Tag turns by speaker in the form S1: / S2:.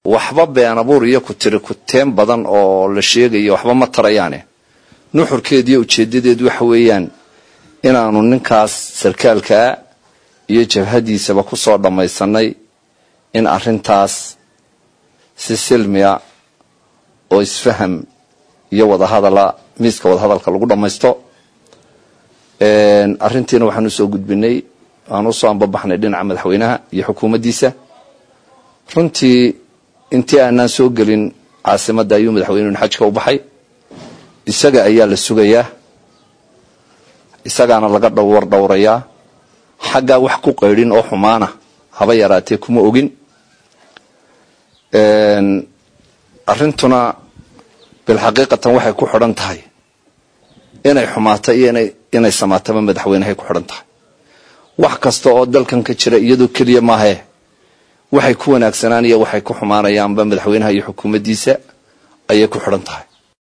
S1: waxba been abuur iyo ku tiri kuteen badan oo la sheegayo waxba ma tarayaane nuxurkeed iyo ujeedadeed waxa weeyaan inaanu ninkaas sarkaalkaa iyo jabhadiisaba ku soo dhammaysanay in arrintaas si silmiya oo isfaham iyo wadahadala miiska wadahadalka lagu dhammaysto arrintiina waxaan usoo gudbinay aan usoo ambabaxnay dhinaca madaxweynaha iyo xukuumaddiisa runtii intii aanaan soo gelin caasimadda ayuu madaxweynuhun xajka u baxay isaga ayaa la sugayaa isagaana laga dhowr dhowrayaa xaggaa wax ku qaydhin oo xumaana haba yaraatee kuma ogin arrintuna bilxaqiiqatan waxay ku xidhan tahay inay xumaato iyo inay samaataba madaxweynehay ku xidhan tahay wax kasta oo dalkan ka jira iyadoo keliya maahee waxay ku wanaagsanaan iyo waxay ku xumaanayaanba madaxweynaha iyo xukuumaddiisa ayay ku xidhan tahay